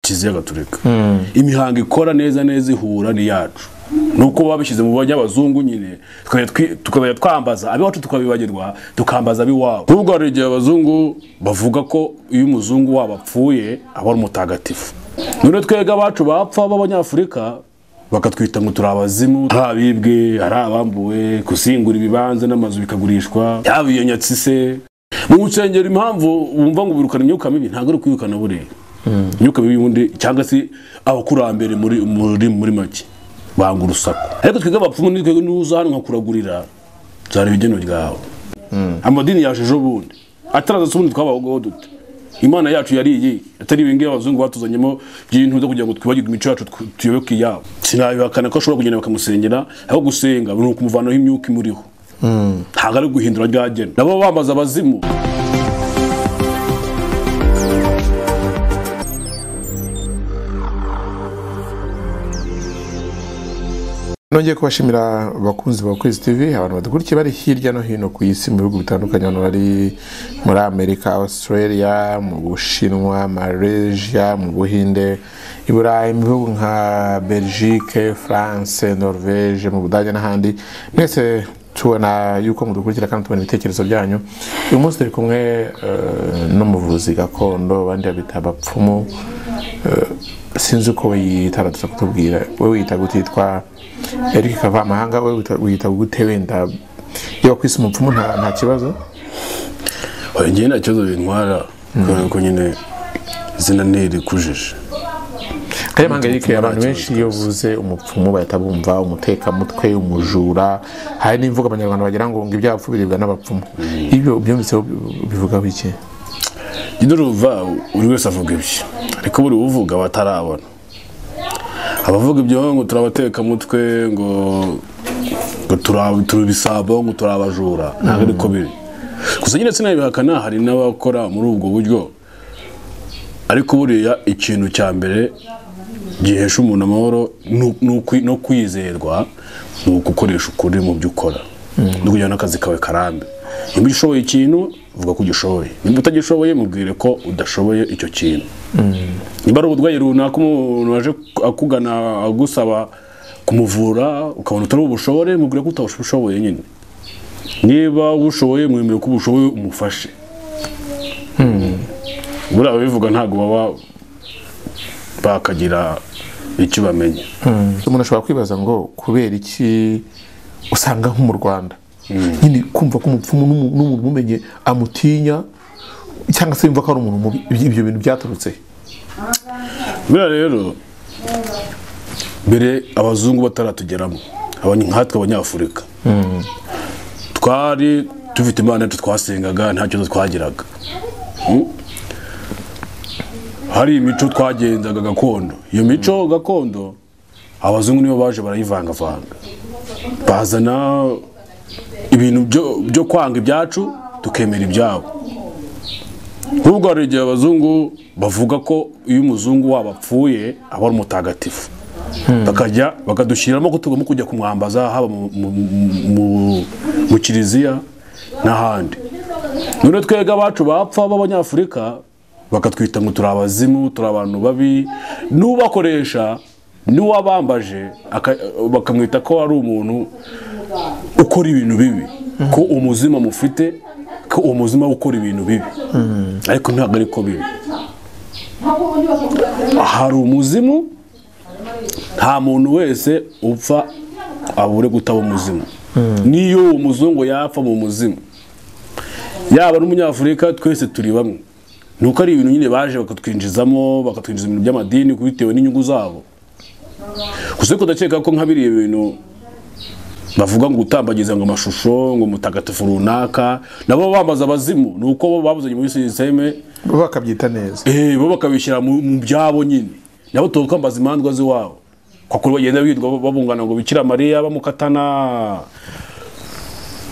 kiliziya gaturika imihango ikora neza neza ihura ni iyacu nuko baba bishyize mu banyabazungu nyine tukabaya twambaza abiwacu tukabibagirwa tukambaza abiwabo nubwo hari igihe abazungu bavuga ko iyo umuzungu wabo apfuye aba ari umutagatifu none twega abacu bapfa b'abanyafurika bakatwita ngo turi abazimu ari abibwe ari abambuwe gusingura ibibanza n'amazu bikagurishwa yaba iyo nyatsi se mu nsengero impamvu wumva ngo ubirukana imyuka mibi ntabwo ari ukwirukana buriya imyuka mibi y'ubundi cyangwa se abakurambere muri muri muri make banga urusaku ariko twebwe abapfumu ni twebwe n'uza hano nkakuragurira nzareba igeno ryawe amadini yaje ejo bundi ataraza se ubundi twabaho dute imana yacu yari iyi atari ibingibi abazungu batuzanyemo by'ibintu byo kugira ngo twibagirwe imico yacu tuyoboke iyabo sinabihakana ko ashobora kugenda bakamusengera aho gusenga ni ukumuvanaho imyuka imuriho ntabwo ari guhindura rya gena nabo bamaze abazimu nongeye kubashimira abakunzi ba kwezi tv abantu badukurikiye bari hirya no hino ku isi mu bihugu bitandukanye hano bari muri amerika australia mu bushinwa malaysia mu buhinde i burayi mu bihugu nka belgique france norvege mu budage n'ahandi mwese tubona yuko mudukurikira kandi tubona ibitekerezo byanyu uyu munsi turi kumwe eh, n'umuvuzi gakondo abandi babita abapfumu eh, sinzi uko wiyita aradusa kutubwira wowe wiyita gutitwa eric kavamahanga we wita- wiyita gute wenda iyo ku isi umupfumu nta nta kibazo ngewe nta kibazo bintwara kubera ko nyine izina ntirikujije kayamahanga Umupfumu eric nta abantu benshi iyo uvuze umupfumu bahita bumva umutekamutwe umujura hari n'imvugo abanyarwanda bagira ngo ngo ibyapfu biribwa n'abapfumu ibyo ubyumviseho bivugaho iki nyine uruva buri wese avuga ibyo ariko buri uvuga batarabona abavuga ibyo ngo turabatekamutwe ngo ngo turi turi ibisabo ngo turi abajura ntabwo ariko biri gusa nyine sinabihakana hari n'abakora muri ubwo buryo ariko buriya ikintu cya mbere gihesha umuntu amahoro ni u- ni ukwi- no kwizerwa ni ugukoresha ukuri mu byo ukora no kugira n'akazi kawe karambe niba ushoboye ikintu vuga ko ugishoboye niba utagishoboye mubwire ko udashoboye icyo kintu niba ari uburwayi runaka umuntu waje akugana agusaba kumuvura ukabona utari ubushobore mubwire ko utabushoboye nyine niba ubushoboye mwemere ko ubushoboye umufashe buriya ababivuga ntabwo baba bakagira icyo bamenya umuntu ashobora kwibaza ngo kubera iki usanga nko mu rwanda nyine kumva ko umupfumu n'umu- n'umuntu umumenye amutinya cyangwa se yumva ko ari umuntu mubi ibyo bintu byaturutse he? buriya rero mbere abazungu bataratugeramo abanye- nkatwe abanyafurika twari dufite imana yacu twasengaga nta kibazo twagiraga Mm? hari imico twagenzaga gakondo iyo mico gakondo abazungu nibo baje barayivangavanga bazana ibintu byo- byo kwanga ibyacu tukemera ibyabo nk'ubwo hari igihe abazungu bavuga ko iyo umuzungu wabo apfuye aba ari umutagatifu bakajya bakadushyiramo ko tugomba kujya kumwambaza haba mu- mu- mu- mu- mu kiliziya n'ahandi none twebwe abacu bapfa b'abanyafurika bakatwita ngo turi abazimu turi abantu babi n'ubakoresha n'uwabambaje aka- bakamwita ko ari umuntu ukora ibintu bibi ko umuzima mufite ko umuzima ukora ibintu bibi ariko ntabwo ariko bibi hari umuzimu nta muntu wese upfa abure gutaba umuzimu n'iyo uwo muzungu yapfa mu muzimu yaba n'umunyafurika twese turi bamwe ni uko ari ibintu nyine baje bakatwinjizamo bakatwinjiza ibintu by'amadini bitewe n'inyungu zabo gusa ariko ndakeka ko nka biriya bintu bavuga ngo utambagiza ngo amashusho ngo mutagatifu runaka nabo bamaze abazimu ni uko bo babuzanye muri sisiteme bo bakabyita neza eh, bo bakabishyira mu mu byabo nyine nabo tukambaza imandwa z'iwabo kwakuri bagenda birirwa babungana ngo bikira mariya bamukatana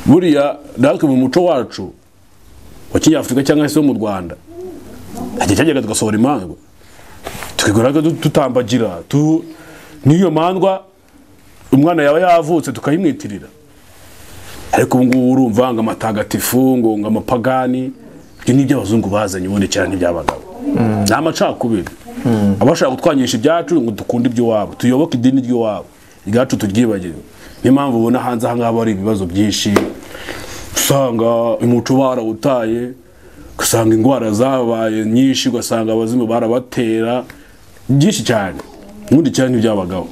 buriya natwe mu muco wacu wa kinyafurika cyangwa se wo mu rwanda igihe cyajyaga tugasohora imandwa tukigoraga du- tutambagira tu- n'iyo mandwa umwana yaba yavutse tukayimwitirira ariko ubu ngubu urumva ngo amatagatifu ngo ngo amapagani ibyo ni ibyo abazungu bazanye ubundi cyane ntibyabagabo ni amacakubiri abashaka kutwangisha ibyacu ngo dukunde iby'iwabo tuyoboke idini ry'iwabo ibyacu turyibagirwe niyo mpamvu ubona hanze aha ngaha hari ibibazo byinshi usanga umuco barawutaye ugasanga indwara zabaye nyinshi ugasanga abazimu barabatera byinshi cyane ubundi cyane ntibyabagaho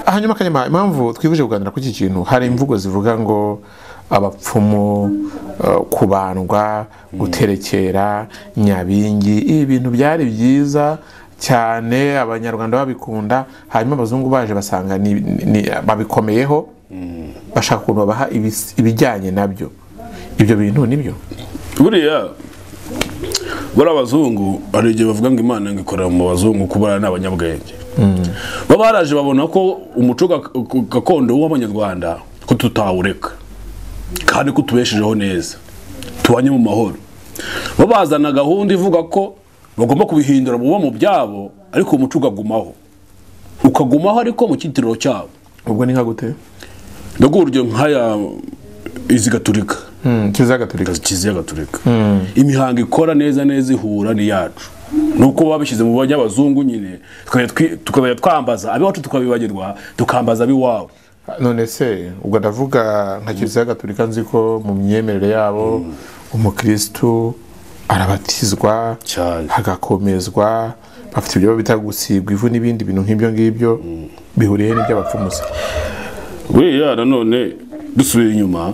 hanyuma kanyama impamvu twifuje kuganira kuri iki kintu hari imvugo zivuga ngo abapfumu eh, kubandwa guterekera nyabingi ibi bintu byari byiza cyane abanyarwanda babikunda hanyuma abazungu baje basanga ni- ni- babikomeyeho bashaka ukuntu babaha ibis- ibijyanye nabyo ibyo bintu nibyo buriya bari abazungu hari igihe bavuga ngo imana ngo ikorera mu bazungu kuba ari abanyabwenge baba baraje babona ko umuco gak- gakondo w'abanyarwanda ko tutawureka kandi ko tubeshejeho neza tubanye mu mahoro babazana gahunda ivuga ko bagomba kubihindura buba mu byabo ariko umuco ukagumaho ukagumaho ariko mu cyitiriro cyabo ubwo ni nka gute ndaguha urugero nk'aya izi gaturika Mm, kiliziya gatolika kiliziya gaturika imihango ikora neza neza ihura n'iyacu nuko babishyize mu banyabazungu nyine tukajya twi- tukajya twambaza abiwacu tukabibagirwa tukambaza ab'iwabo none se ubwo ndavuga nka kiliziya gatolika nzi ko mu myemerere yabo umukirisitu arabatizwa Cyane. hagakomezwa bafite ibyo bita gusibwa ivu n'ibindi bintu nk'ibyo ngibyo bihuriye n'iby'abapfumu se buriya nanone dusubiye inyuma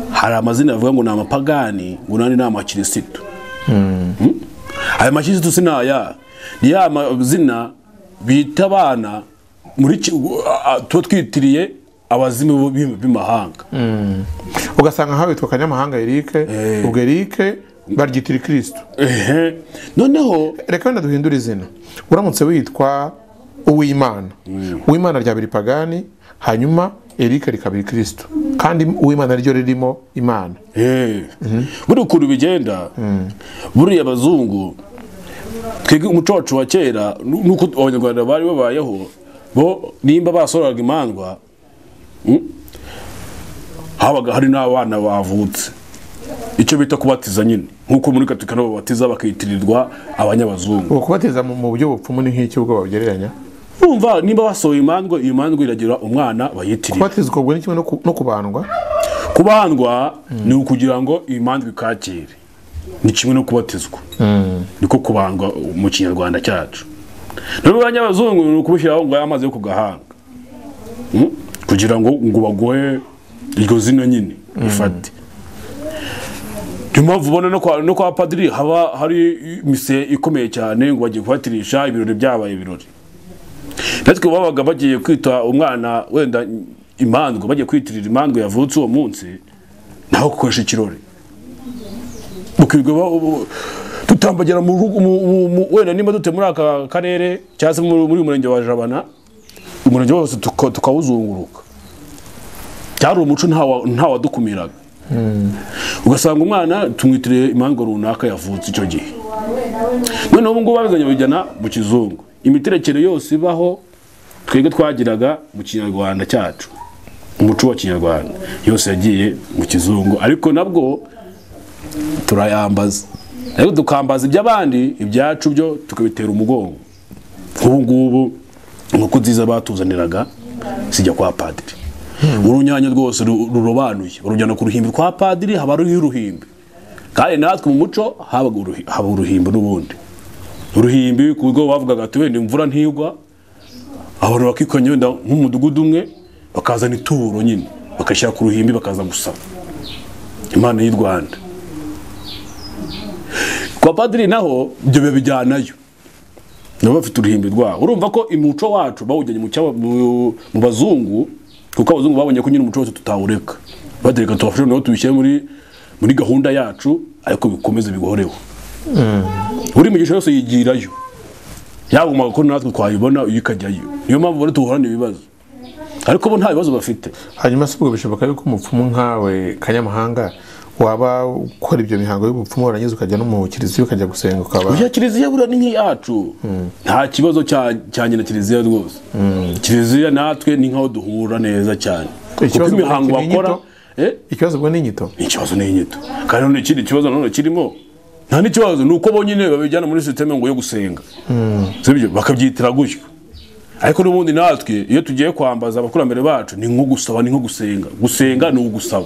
hari amazina avuga ngo ni amapagani ngo nandi ni amakirisitu Mm? aya makirisitu si naya ni ya mazina bita abana muri ki- a- a- tuba twitiriye abazimu b'i- b'imahanga ugasanga nkaho bitwa kanyamahanga erike ubwo erike baryitira kirisitu Ehe. noneho reka wenda duhindure izina uramutse witwa uwimana uwimana ryaba iripagani hanyuma erike rikaba kirisitu kandi uwimana ryo ririmo imana Eh. buri ukuntu bigenda buriya abazungu twebwe umuco wacu wa kera nu- nuko abanyarwanda bari babayeho bo nimba basoraga imandwa mm, habaga hari n'abana bavutse icyo bita kubatiza nyine nk'uko muri katika nabo babatiza bakitirirwa abanyabazungu ubu kubateza mu mu buryo bupfumu ni nk'iki ubwo babugereranya urumva nimba basohoye imandwa iyo mandwa iragira umwana bayitirira kubatizwa ubwo ni kimwe no ku- no kubandwa kubandwa ni ukugira ngo imandwa ikakire ni kimwe no kubatizwa niko kubandwa mu kinyarwanda cyacu none abanyabazungu ni ukubushyiraho ngo aya mazi yo ku gahanga Mm? kugira ngo ngo bagohe iryo zina nyine rifate niyo mpamvu ubona no kwa- no kwa padiri haba hari mise ikomeye cyane ngo bagiye kubatirisha ibirori byabaye ibirori natwe babaga bagiye kwita umwana wenda imandwa bagiye kwitirira imandwa yavutse uwo munsi naho gukoresha ikirori ukirirwa ba- u- tutambagira mu rugo mu- mu- mu- wenda nimba dute muri aka karere cyangwa se muri muri uyu murenge wa jabana umurenge wose tuka- tukawuzunguruka byari umuco ntawa- ntawadukumiraga ugasanga umwana tumwitiriye impanga runaka yavutse icyo gihe noneho ubu ngubu babizanye babijyana mu kizungu imiterekere yose ibaho twebwe twagiraga mu kinyarwanda cyacu umuco wa kinyarwanda yose yagiye mu kizungu ariko nabwo turayambaza ariko tukambaza iby'abandi ibyacu byo tukabitera umugongo nk'ubu ngubu inkoko nziza batuzaniraga zijya kwa padiri urunyanya rwose ru- rurobanuye urujyana ku ruhimbi rwa padiri haba hariho uruhimbi kandi natwe mu muco habaga uruhi- haba uruhimbi n'ubundi uruhimbi ku buryo bavugaga ati wenda imvura ntigwa abantu bakikanya wenda nk'umudugudu umwe bakazana ituro nyine bakashyira ku ruhimbi bakaza gusaba imana y'u rwanda kwa padiri naho ibyo babijyanayo nabo bafite uruhimbi rwabo urumva ko umuco wacu bawujyanye mu cyaba- mu- mu bazungu kuko abazungu babonye ko nyine umuco wose tutawureka batereka tubafashe noneho tubishyire muri muri gahunda yacu ariko bikomeze bigohoreho buri migisha yose yigirayo yagumaga ko natwe twayibona iyo ikajyayo niyo mpamvu bari duhorana ibibazo ariko bo nta bibazo bafite hanyuma si ubwo bishoboka yuko umupfumu nkawe kanyamahanga waba ukora ibyo mihango y'ubupfumu warangiza ukajya no mu kiliziya ukajya gusenga ukaba Oya kiliziya buriya ni nk'iyacu nta kibazo cya- cyanye na kiliziya rwose kiliziya natwe ni nk'aho duhura neza cyane kuko Ikibazo imihango ubwo ni bakora inyito? eh, ikibazo ubwo ni inyito ni ikibazo n'inyito kandi none ikindi kibazo nanone kirimo nta n'ikibazo ni uko bo nyine babijyana muri sisiteme ngo yo gusenga sibyo bakabyitira gutyo ariko n'ubundi natwe iyo tugiye kwambaza abakurambere bacu ni nko gusaba ni nko gusenga gusenga ni ugusaba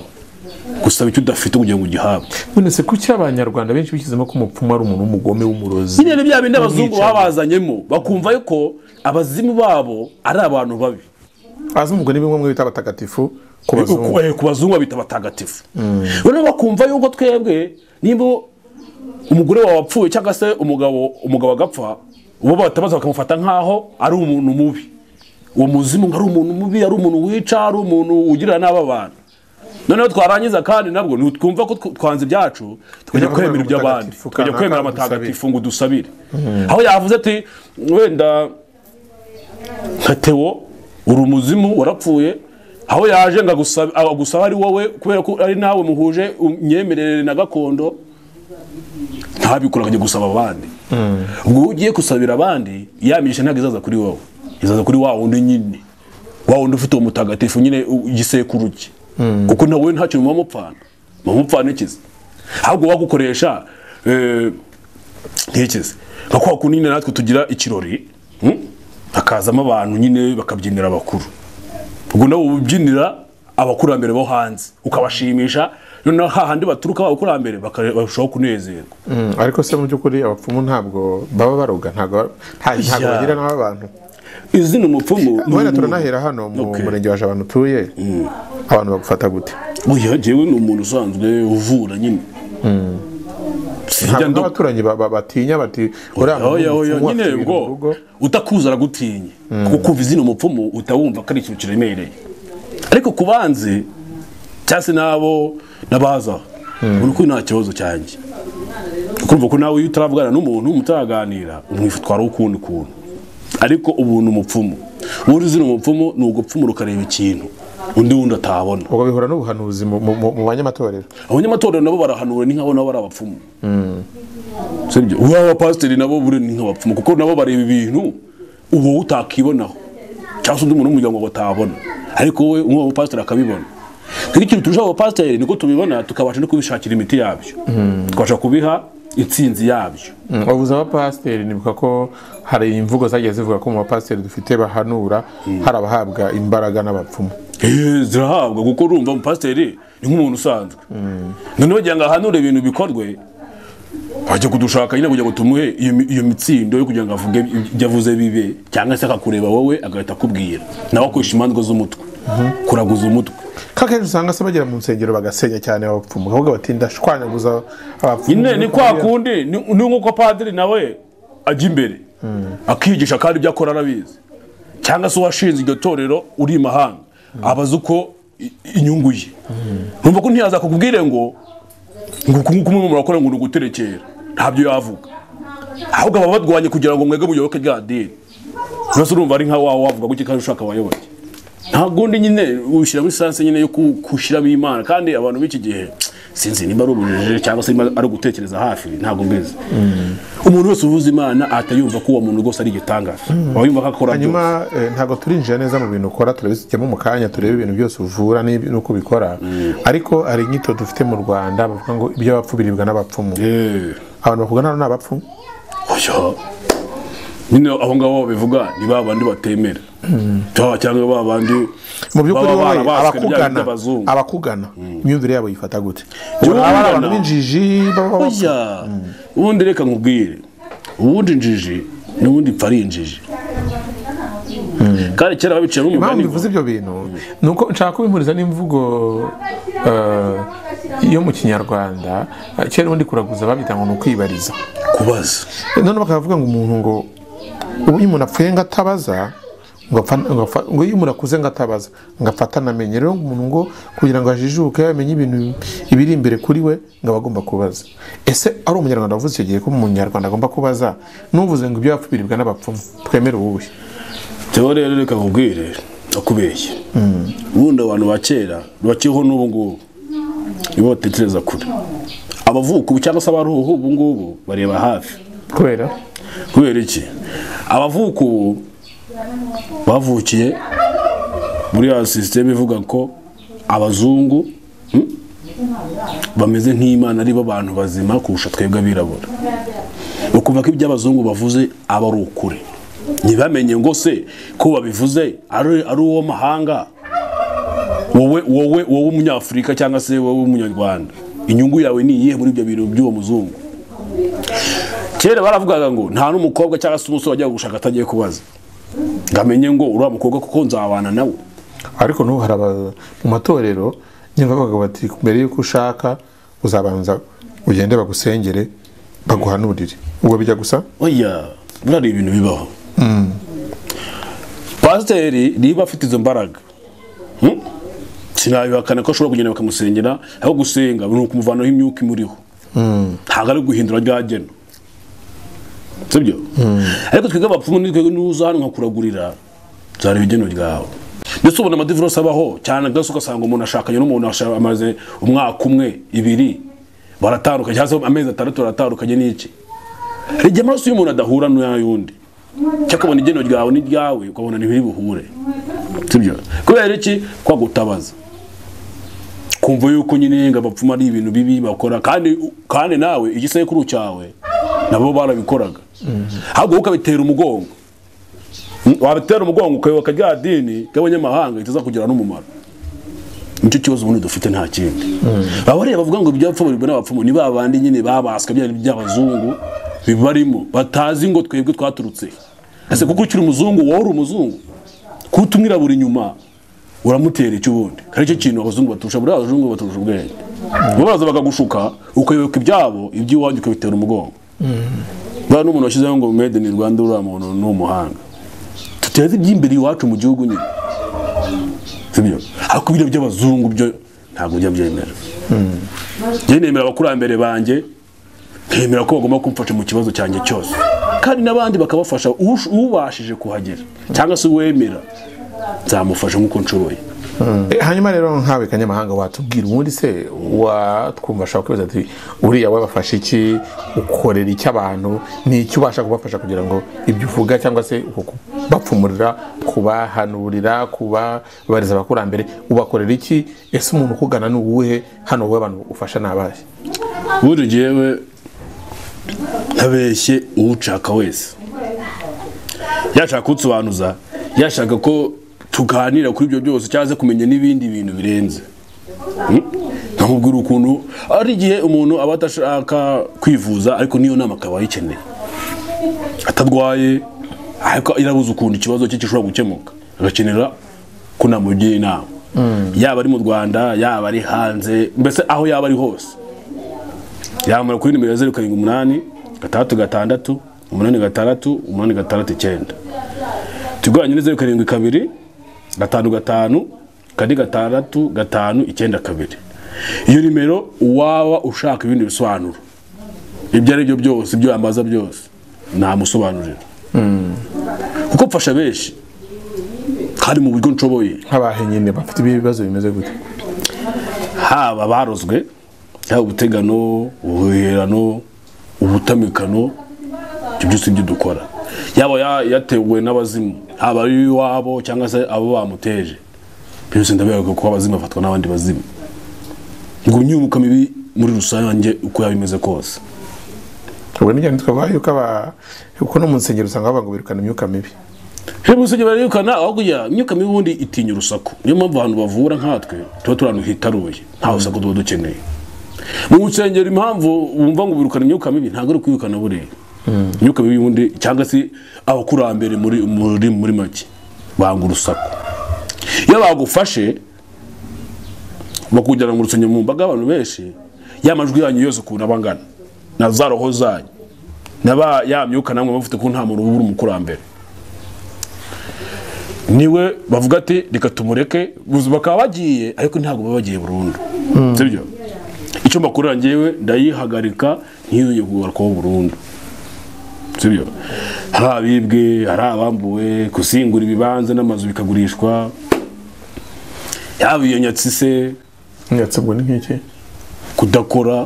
gusaba icyo udafite kugira ngo ugihabwe none se kuki abanyarwanda benshi bishyizemo ko umupfumu ari umuntu w'umugome w'umurozi nyine ni bya bindi abazungu Umwicanyi. babazanyemo bakumva yuko abazimu babo ari abantu babi abazungu ni bimwe mu bita abatagatifu ku Ku- bazungu ku- ku bazungu babita abatagatifu noneho bakumva yuko twebwe nimba umugore wawe wapfuye cyangwa se umugabo umugabo agapfa uwo batabaza bakamufata nk'aho ari umuntu mubi uwo muzimu ngo ari umuntu mubi ari umuntu wica ari umuntu ugirira nabi abantu noneho twarangiza kandi nabwo ni twumva ko tw- twanze ibyacu tukajya Tujya kwemera kwemera iby'abandi ubutagatifu, tukajya kanaka kwemera dusabire. amatagatifu ngo dusabire aho yavuze ati wenda nka tewo uri umuzimu warapfuye aho yaje ngo agusaba agusaba ari wowe kubera ko ari nawe muhuje imyemerere na gakondo ntabikora akajya gusaba abandi ubwo iyo ugiye gusabira abandi ya migisha ntabwo izaza kuri wowe izaza kuri wa wundi nyine wa wundi ufite uwo mutagatifu nyine u- igisekuru cye kuko na wowe ntacyo muba mupfana muba mupfana ikizi ahubwo wagukoresha eh, ntikize nka kwa kundi nyine natwe tugira ikirori hmm? hakazamo abantu nyine bakabyinira abakuru ubwo nabo ubyinira abakurambere bo hanze ukabashimisha noneho hahandi baturuka abakurambere baka- barushaho kunezerwa Mm, ariko se mu by'ukuri abapfumu ntabwo baba baroga ntabwo ba- nta- ntabwo Ya. bagira naho abantu izina umupfumu ni wenda umuntu. turanahera hano mu Okay. murenge wa Jabana utuye abantu bagufata gute oya jyewe ni umuntu usanzwe uvura nyine Sinjya ntabwo ndo- abaturanyi ba- ba- batinya bati uriya oya oya mupfumu nyine afite ibintu mu rugo." ngo utakuza aragutinye kuko kumva izina umupfumu utawumva ko ari ikintu kiremereye ariko ku banzi cyangwa se n'abo n'abaza uri ko nta kibazo cyanjye kumva ko nawe iyo utaravugana n'umuntu mutaraganira umwitwara ukundi kuntu ariko ubu ni umupfumu ubundi izina umupfumu ni ugupfumura ukareba ikintu undi wundi atabona ubwo bihura n'ubuhanuzi mu- mu mu- mu banyamatorero abanyamatorero nabo barahanura ni nk'abo nabo bari abapfumu sibyo uba abapasiteri nabo buri ni nk'abapfumu kuko nabo bareba ibintu uba utakibonaho cyangwa se undi muntu w'umuryango batabona ariko wowe umwe abapasiteri akabibona rero ikintu turusha abapasiteri niko tubibona tukabasha no kubishakira imiti yabyo tukabasha kubiha intsinzi yabyo babuze abapasiteri nibuka ko hari imvugo zagiye zivuga ko mu bapasiteri dufite bahanura hari abahabwa imbaraga n'abapfumu Eh, zirahabwa kuko urumva umupasiteri ni nk'umuntu usanzwe noneho kugira ngo ahanure ibintu bikorwe ajya kudushaka nyine kugira ngo tumuhe iyo mi- iyo mitsindo yo kugira ngo avuge ibyo avuze bibe cyangwa se akakureba wowe agahita akubwira nawe akoresha imanza z'umutwe kuraguza umutwe ko akenshi usanga se bagera mu nsengero bagasenya cyane abapfumu ahubwo bati ndashwanyaguza abapfumu nyine ni kwa kundi ni ni nk'uko padiri nawe ajya imbere akigisha kandi ibyo akora arabizi cyangwa se uwashinze iryo torero uri i mahanga abaza uko i- inyungu ye numva ko ntiyaza kukubwire ngo ngo uku nguku mwe murakora ngo ni uguterekera ntabyo yavuga ahubwo aba badwanye kugira ngo mwege muyoboke rya dini rwose urumva ari nka wa wavuga gutya kandi ushaka abayoboke ntabwo undi nyine ushyira muri sanse nyine yo ku- kushyiramo imana kandi abantu b'iki gihe sinzi niba ari urujijo cyangwa se niba ari ugutekereza hafi ntabwo mbizi umuntu wese uvuza imana ahita yumva ko uwo muntu rwose ari igitangaza aba yumva ko akora byose hanyuma eh, ntabwo turinjira neza mu bintu ukora turabisukemo mu kanya turebe ibintu byose uvura n'ib- n'uko ubikora ariko hari inyito dufite mu rwanda bavuga ngo iby'abapfu biribwa n'abapfumu Eh, abantu bavuga nabo ni abapfumu oya. nyine abo ngabo babivuga ni ba bandi batemera Cyangwa- cyangwa ba bandi mu by'ukuri baba wowe barabaswe n'ibyaha abakugana by'abazungu. abakugana imyumvire yabo yifata gute Jyewe Ubona aba ari abantu nkugana- b'injiji baba bapfu- oya ubundi reka nkubwire ubundi injiji n'ubundi ipfa ari injiji kandi kera babiciyemo impamvu umugani ngo- bivuze ibyo bintu ni uko nshaka kubimpuriza n'imvugo eh, yo mu kinyarwanda eh, kera ubundi kuraguza babyita ngo ni ukwibariza kubaza none bakavuga ngo umuntu ngo ubu iyo umuntu apfuye ngo atabaza ngo apfa- ngo apfa- ngo iyo umuntu akuze ngo atabaza ngo afata anamenye rero umuntu ngo kugira ngo ajijuke amenye ibintu ibiri imbere kuri we ngo aba agomba kubaza ese ari umunyarwanda wavuze icyo gihe ko umunyarwanda agomba kubaza n'uvuze ngo ibyo yapfu biribwa n'abapfumu twemere uwuhe teho rero reka nkubwire akubeshye ubundi abantu ba kera bakiriho n'ubu ngubu nibo batekereza kure abavuka ubu cyangwa se abaruhu ubu ngubu bareba hafi kubera kubera iki abavuka ubu bavukiye muri ya sisiteme ivuga ko abazungu hmm, bameze nk'imana ari bo bantu bazima kurusha twebwe abirabura ukuvuga ko ibyo abazungu bavuze aba ari ukuri ntibamenye ngo se ko babivuze ari ari uwo mahanga wowe wowe wowe umunyafurika cyangwa se wowe umunyarwanda inyungu yawe ni iyihe muri ibyo bintu by'uwo muzungu kera baravugaga ngo nta n'umukobwa cyangwa se umusore wajyaga gushaka atagiye kubaza ngo amenye ngo uriya mukobwa kuko nzabana nawe ariko n'ubu hari aba- mu matorero nyine bavuga bati mbere y'uko ushaka uzabanza ugende bagusengere baguhanurire ubwo bijya gusa oya biriya ni ibintu bibaho pasiteri niba afite izo mbaraga hmm? sinabihakana ko ashobora kugenda bakamusengera aho gusenga ni ukumuvanaho imyuka imuriho ntabwo ari guhindura rya geno sibyo ariko twebwe abapfumu ni twebwe n'uza hano nkakuragurira nzareba igeno ryawe ndetse ubona amadivorose abaho cyane rwose ugasanga umuntu ashakanye n'umuntu asha- amaze umwaka umwe ibiri baratandukanye cyangwa se amezi atandatu baratandukanye n'iki hari igihe amaraso y'umuntu adahura n'ay'undi cyangwa ukabona igeno ryawe n'iryawe ukabona ntibiri buhure sibyo kubera iki kwagutabaza kumva yuko nyine ngo abapfumu ari ibintu bibi bakora kandi kandi nawe igisekuru cyawe nabo barabikoraga ahubwo wowe ukabitera umugongo Mm, wabitera umugongo ukayoboka rya dini ry'abanyamahanga ritazakugira n'umumaro nicyo kibazo ubundi dufite nta kindi aba rero bavuga ngo ibyapfumu bibona abapfumu ni ba bandi nyine babaswe byari iby'abazungu bibarimo batazi ngo twebwe twaturutse ese kuko ukiri umuzungu wowe uri umuzungu kuba utumwirabura inyuma uramutera icyo ubundi kandi icyo kintu abazungu baturusha buriya abazungu baturusha ubwenge bo baraza bakagushuka ukayoboka ibyabo iby'iwanyu ukabitera umugongo buriya n'umuntu washyizeho ngo made in rwanda uriya muntu ni umuhanga tuteze iby'imbere iwacu mu gihugu nyine sibyo ariko ibyo by'abazungu byo ntabwo bijya byemera njye nemera abakurambere banjye nkemera ko bagomba kumfasha mu kibazo cyanjye cyose kandi n'abandi bakabafasha ush- ubashije kuhagera cyangwa se uwemera nzamufasha nk'uko nshoboye Eh, hanyuma rero nkawe kanyamahanga watubwira ubundi se watwumva ashobora kwibaza ati uriya wabafasha iki ukorera iki abantu ni iki ubasha kubafasha kugira ngo ibyo uvuga cyangwa se uko kubapfumurira kubahanurira kubabariza abakurambere ubakorera iki ese umuntu ukugana ni uwuhe hano wowe abantu ufasha ni abahe buri jyewe ntabeshye uwushaka wese yashaka kutsobanuza yashaka ko tuganira kuri ibyo byose cyangwa se kumenya n'ibindi bintu birenze Hmm? nkamubwira ukuntu ari igihe umuntu aba adashaka kwivuza ariko n'iyo nama akaba ayikeneye atarwaye ariko irabuze ukuntu ikibazo cye gishobora gukemuka agakenera ko namugira inama yaba ari mu rwanda yaba ari hanze mbese aho yaba ari hose yamara kuri nimero ya zeru karindwi umunani gatandatu gatandatu umunani gatandatu umunani gatandatu icyenda tugabanye ni zeru karindwi kabiri gatanu gatanu kane gatandatu gatanu icyenda kabiri iyo nimero uwaba ushaka ibindi bisobanuro ibyo ari byo byose ibyo yambaza byose namusobanurira kuko mfasha benshi kandi mu buryo nshoboye nk'abahe nyine bafite ibibazo bimeze gute haba barozwe yaba ubutegano ubuherano ubutamikano ibyo byose ibyo dukora yaba ya- yatewe n'abazimu haba ari iwabo cyangwa se abo bamuteje byose ndabihaga ko abazimu bafatwa n'abandi bazimu ngo imyuka mibi muri rusange uko yaba imeze kose ubwo nijyane twabaye yuko aba kuko no mu nsengero usanga bavuga ngo birukana imyuka mibi hebu usibye barayirukana ahubwo imyuka mibi ubundi itinya urusaku niyo mpamvu abantu bavura nkatwe tuba turi ahantu hitaruye nta rusaku tuba dukeneye mu nsengero impamvu wumva ngo birukana imyuka mibi ntabwo ari kwirukana buriya imyuka mibi ubundi cyangwa se abakurambere muri muri muri make banga urusaku iyo bagufashe bakujyana mu rusengero mu mbaga y'abantu benshi y'amajwi yanyu yose ukuntu aba angana na za roho zanyu na ba ya myuka namwe bafite ko nta muntu uba uri umukurambere niwe bavuga ati reka tumureke gusa bakaba bagiye ariko ntabwo baba bagiye burundu sibyo icyo mbakorera ngewe ndayihagarika ntiyongeye kugarukaho burundu sibyo hari abibwe hari abambuwe gusingura ibibanza n'amazu bikagurishwa yaba iyo nyatsi se ndetse ubwo ni nk'iki kudakora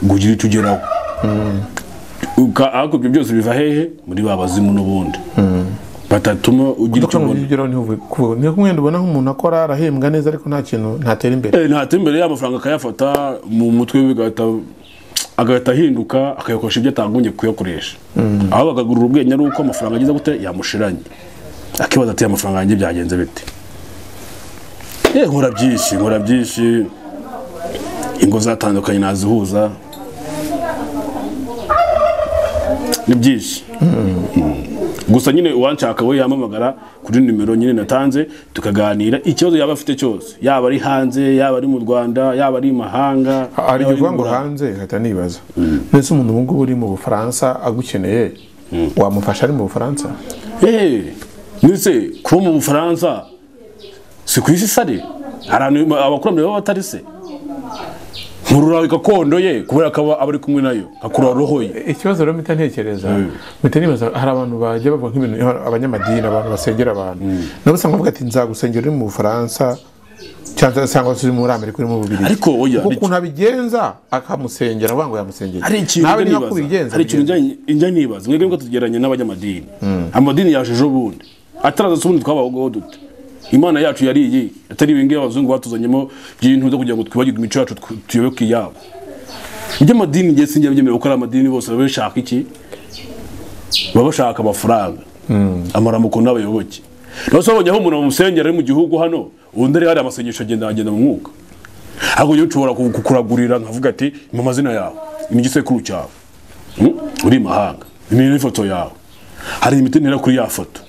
ngo ugire icyo ugeraho Uka- ariko ibyo byose biva hehe muri ba bazimu n'ubundi batatuma ugira icyo Dukora mu ubona bigero ntivuge kuvuga ni kumwe ndubona nk'umuntu akora arahembwa neza ariko nta kintu ntatera imbere Eh, ntatera imbere y'amafaranga akayafata mu mutwe we bigahita agahita ahinduka akayakoresha ibyo atagombye kuyakoresha aho bakagurura ubwenge ari uko amafaranga agize gute yamushiranye akibaza ati amafaranga yanjye byagenze bite Eh, nkora byinshi nkora byinshi ingo zatandukanye nazihuza ni byinshi gusa nyine uwanshaka we yamamagara kuri nimero nyine natanze tukaganira ikibazo yaba afite cyose yaba ari hanze yaba ari mu rwanda yaba ari mahanga hari yaba ari igihe mu uvuga ngo burayi. hanze nkahita nibaza mbese umuntu ubu ngubu uri mu bufaransa agukeneye wamufasha ari mu bufaransa Eh, ndetse kuba mu bufaransa si ku isi sare hari abantu abakurambere baba batari se nkurura gakondo ye kubera ko aba aba ari kumwe nayo akurura roho ye ikibazo rero mpita ntekereza mpita nibaza hari abantu bajya bavuga nk'ibintu abanyamadini abantu basengera abantu nabo usanga bavuga ati nzagusengera uri mu bufaransa cyangwa cyangwa se uri muri amerika uri mu bubiri Ariko oya, kuko hari- ukuntu abigenza akamusengera avuga ngo yamusengera hari ikintu njya nawe niba nibaza. kubigenza hari ikintu bigenza. njya- njya nibaza mwebwe niko tugeranye n'abanyamadini amadini yaje ejo bundi ataraza se ubundi twabaho dute imana yacu yari iyi atari ibingibi abazungu batuzanyemo by'ibintu byo kugira ngo twibagirwe imico yacu tw- tuyoboke iyabo iby'amadini njye sinjya byemera kuko ari amadini bose baba bashaka iki baba bashaka amafaranga amaramuko n'abayoboke nawe se wabonye aho umuntu bamusengera ari mu gihugu hano undi ari hari amasengesho agenda agenda mu mwuka ahubwo rero ushobora ku- kukuragurira nkavuga ati mu mazina yawe ni igisekuru cyawe Mm? uri i mahanga ni n'ifoto yawe hari imiti ntera kuri ya foto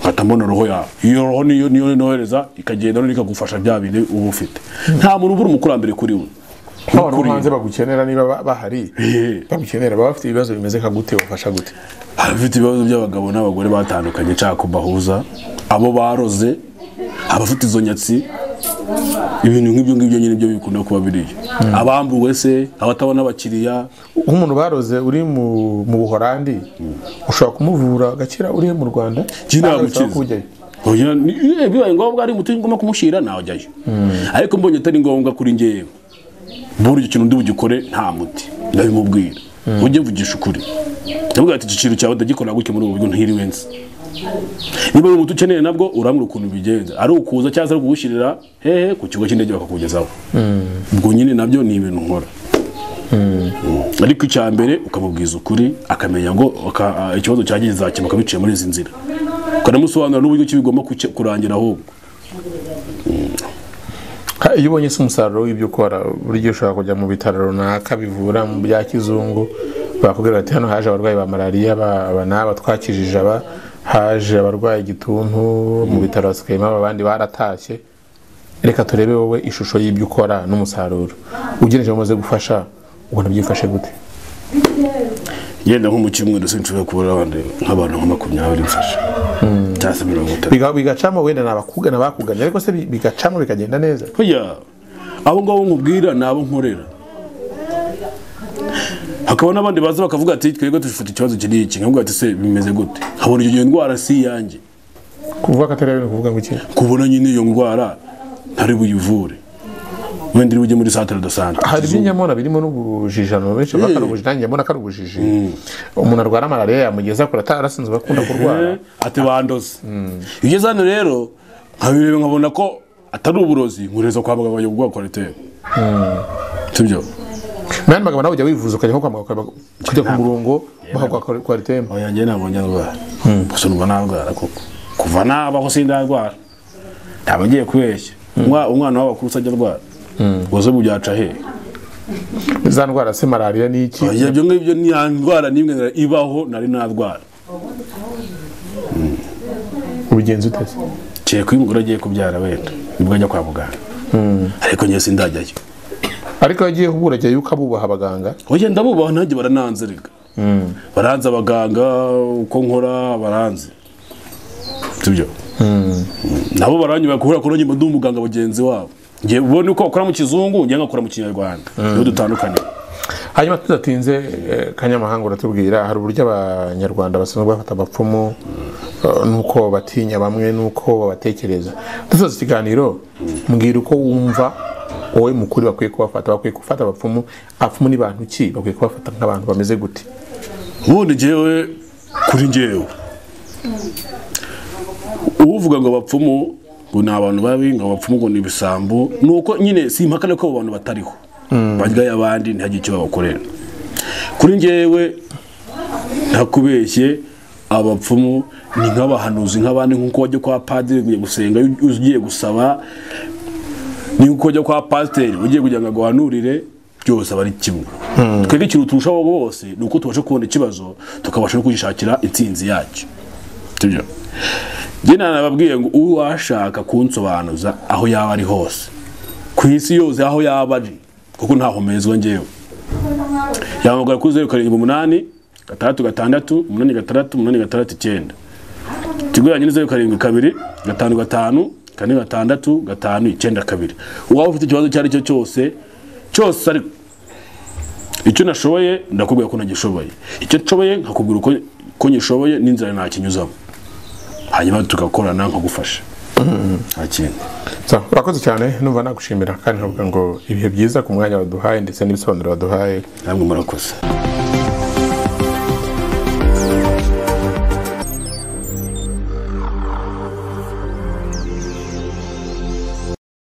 nkahita mbona roho yawe iyo roho niyo niyo nohereza ikagenda noneho ikagufasha bya bindi uba ufite nta muntu ubura umukurambere kuri we Ba bantu bo hanze bagukenera niba ba- bahari Eh. bagukenera baba bafite ibibazo bimeze nka gute ubafasha gute abafite ibibazo by'abagabo n'abagore batandukanye nshaka kubahuza abo baroze abafite izo nyatsi ibintu nk'ibyo ngibyo nyine byo bikunda kuba biriyo abambuwe se abatabona abakiriya nk'umuntu baroze uri mu mu buhorandi ushobora kumuvura agakira uri mu rwanda Jye cyangwa bisaba namukiza. ko ujyayo. Oya, ni- eh, bibaye ngombwa ari umuti ngomba kumushyira nawajyayo ariko mbonye atari ngombwa kuri ngewe buriya ikintu ndi bugikore nta muti ndabimubwira ujye mvugisha ukuri ndavuga ati iki kintu cyawe ndagikora gutya muri ubu buryo ntiriwe nzi niba uri umuti ukeneye nabwo urambwira ukuntu ubigenza ari ukuza cyangwa se ari kuwushyirira hehe ku kigo cy'indege bakakugezaho ubwo nyine nabyo ni ibintu nkora ariko icya mbere ukamubwiza ukuri akamenya ngo aka- a- ikibazo cyagize zakemuka biciye muri izi nzira ukanamusobanura n'uburyo ki bigomba kuke- kurangira ahubwo Ka- iyo ubonye se umusaruro w'ibyo ukora buri gihe ushobora kujya mu bitaro runaka bivura mu bya kizungu bakubwira bati hano haje abarwayi ba malariya ba- aba n'aba twakijije aba haje abarwaye igituntu mu bitaro hasigayemo aba abandi baratashye reka turebe wowe ishusho y'ibyo ukora n'umusaruro ugeneje umaze gufasha ubona byifashe gute yenda nko mu cyumweru sinshobora kubura abandi nk'abantu nka makumyabiri mfasha cyangwa se mirongo itatu Biga- bigacamo wenda ni abakugana bakuganye ariko se bi- bigacamo bikagenda neza oya abo ngabo nkubwira ni abo nkorera hakaba n'abandi baza bakavuga ati twebwe dufite ikibazo kiri iki nkavuga ati se bimeze gute nkabona iyo ndwara si iyanjye kuvuga ko atari ari ukuvuga ngo iki kubona nyine iyo ndwara ntari buyivure wenda iri bujye muri santere de sante hari ibinyamona birimo n'ubujijano benshi baba ari ubujiji nanjye mbona ko ari ubujiji umuntu arwara malariya yamugeza kure atarasinzwe akunda kurwara ati bandoze iyo ugeze hano rero nkabireba nkabona ko atari uburozi nkureza kwa muganga bajya kuguha kwariteri sibyo nani magambo nawe ujya wivuza ukajya nko kwa muganga kujya ku murongo bakaguha kwaritemba oya njye ntabwo njya ndwara gusa numva narwara koko kuva nabaho sindarwara ntabwo ngiye kubeshya Umwa- umwana w'abakuru usajya arwara ubuzima byaca hehe za ndwara se malariya ni iki Oya, ibyo ngibyo ni ya ndwara n'imwe nari- ibaho nari narwara ubigenza ute se kereka iyo umugore agiye kubyara wenda nibwo ajya kwa muganga ariko njye sindajyayo ariko iyo agiye kubura ajya yuko abubaha abaganga oya ndabubaha nanjye barananze reka baranze abaganga uko nkora baranze sibyo nabo baranyubaha kubera ko nanjye mba ndi umuganga bagenzi wabo njye ubone uko bakora mu kizungu njye nkakora mu kinyarwanda niho dutandukaniye hanyuma tudatinze eh, kanyamahanga uratubwira hari uburyo abanyarwanda basanzwe bafata abapfumu eh, nuko batinya bamwe nuko babatekereza dusoza ikiganiro mbwira uko wumva wowe mukuri bakwiye kubafata bakwiye gufata abapfumu abapfumu ni bantu ki bakwiye kubafata nk'abantu bameze gute ubundi njyewe kuri njyewe uvuga ngo abapfumu ngo ni abantu babi ngo abapfumu ngo ni ibisambo ni uko nyine si impaka ko abo bantu batariho baryaye abandi ntihagire icyo babakorera kuri njyewe ntakubeshye abapfumu ni nk'abahanuzi nk'abandi nk'uko wajya kwa padiri ugiye gusenga ugiye gusaba ni nk'uko wajya kwa pasiteri ugiye kugira ngo aguhanurire byose aba ari kimwe twebwe ikintu turushaho bose ni uko tubasha kubona ikibazo tukabasha no kugishakira intsinzi yacyo sibyo njye nababwiye ngo uwashaka kunsobanuza aho yaba ari hose ku isi yose aho yaba ari kuko ntaho mezwa ngewe yahamagara kuri zeru karindwi umunani gatandatu gatandatu umunani gatandatu umunani gatandatu icyenda ikiguranye ni zeru karindwi kabiri gatanu gatanu kane gatandatu gatanu icyenda kabiri uwaba ufite ikibazo icyo ari cyo cyose cyose ariko icyo nashoboye ndakubwira ko nagishoboye icyo nshoboye nkakubwira uko ko nyishoboye n'inzira ntakinyuzamo hanyuma tugakorana nkagufasha nta kintu So, urakoze cyane numva nagushimira kandi nkavuga ngo ibihe byiza ku mwanya waduhaye ndetse n'ibisobanuro waduhaye namwe murakoze